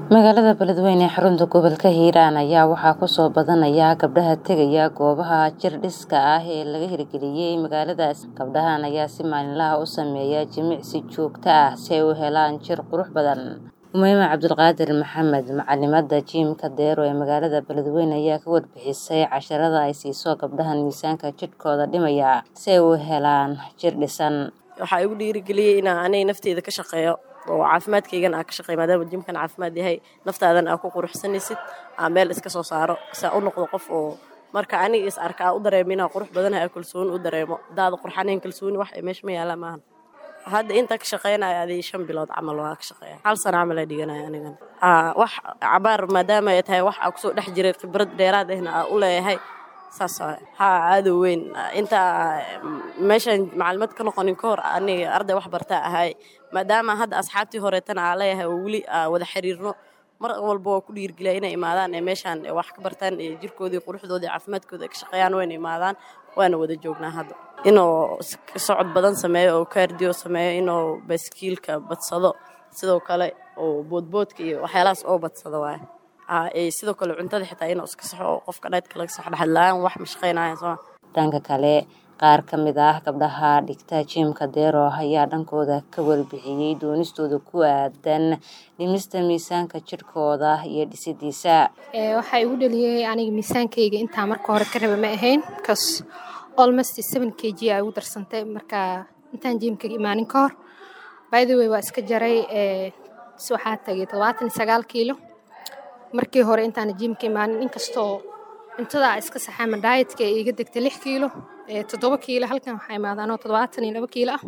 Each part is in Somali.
magaalada beledweyne ee xarunta gobolka hiiraan ayaa waxaa kusoo badanaya gabdhaha tegaya goobaha jir dhiska ah ee laga hirgeliyey magaaladaas gabdhahan ayaa si maalinlaha u sameeya jimicsi joogto ah si ay u helaan jir qurux badan umeyma cabdulqaadir maxamed macalimada jiimka deero ee magaalada beledweyne ayaa ka warbixisay casharada ay siiso gabdhahan miisaanka jidhkooda dhimaya si ay u helaan jir dhisan waxaa igu dhiirigeliyey inaa anay nafteeda ka shaqeeyo oo caafimaadkaygana aa ka shaqeey maadaama jimkan caafimaad yahay naftaadan aa ku quruxsanaysid aa meel iska soo saaro saa u noqdo qof oo marka aniga is arka aa u dareemo inaa qurux badanaha kalsooni u dareemo daada qurxanayn kalsooni wax meesha ma yaala maahan hadda intaa ka shaqeynaya adii shan bilood camal waa ka shaqeeya hal sana camal aa dhiganaya anigan wax cabaar maadaama ay tahay wax aa kusoo dhex jiray khibrad dheeraad ahna aa u leeyahay saas haa aadow weyn intaa meeshaan macalimad ka noqonin ka hor aniga arday wax bartaa ahay maadaama hadda asxaabtii horeetana aa leeyahay oo weli aa wada xiriirno mar walba waa ku dhiirgeliya inay imaadaan ee meeshaan wax ka bartaan ee jirkoodii quruxdoodii caafimaadkooda ay ka shaqeeyaan wayna imaadaan waana wada joognaa hadda inuu socod badan sameeyo oo kaardiyo sameeyo inuu baskiilka badsado sidoo kale oo boodboodka iyo waxyaalahaas oo badsado waay sidoo kale cuntada xitaa inuu iska saxo oo qofka dhaydka laga saxo dhexadla-aan wax ma shaqeynaya soo dhanka kale qaar ka mid ah gabdhaha dhigta jiimka deero ayaa dhankooda ka warbixiyey doonistooda ku aadan dhimista miisaanka jidhkooda iyo dhisidiisa waxaa igu dhaliyey aniga miisaankayga intaa marka hore ka raba ma ahayn bcause almost seven k g aa igu darsantay marka intaan jiimka imaanin ka hor by the way waa iska jaray waxaa tagay todobaatan iyo sagaal kiilo markii hore intaana jiimka imaanin inkastoo cuntada iska saxaama daayetka ee iga degtay lix kiilo toddoba kiilo halkan waxaa imaadaanoo toddobaatan iyo laba kiilo ah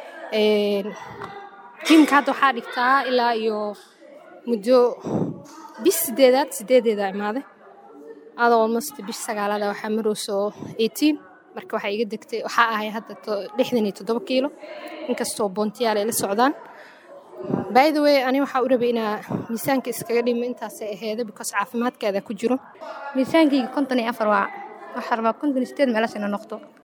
jiimka hadda waxaa dhigtaa ilaa iyo muddo bish sideedaad sideedeeda imaaday adoo almost bish sagaalaada waxaa marayso eighteen marka waxaa iga degtay waxaa ahay hadda lixdan iyo toddoba kiilo inkastoo boontiyaal ay la socdaan by the way ani waxaa u rabay inaa miisaanka iskaga dhimo intaasay aheeda because caafimaadkaada ku jiro miisaankayga konton iyo afar waa waxaa rabaa konton iyo sideed meelaas ina noqdo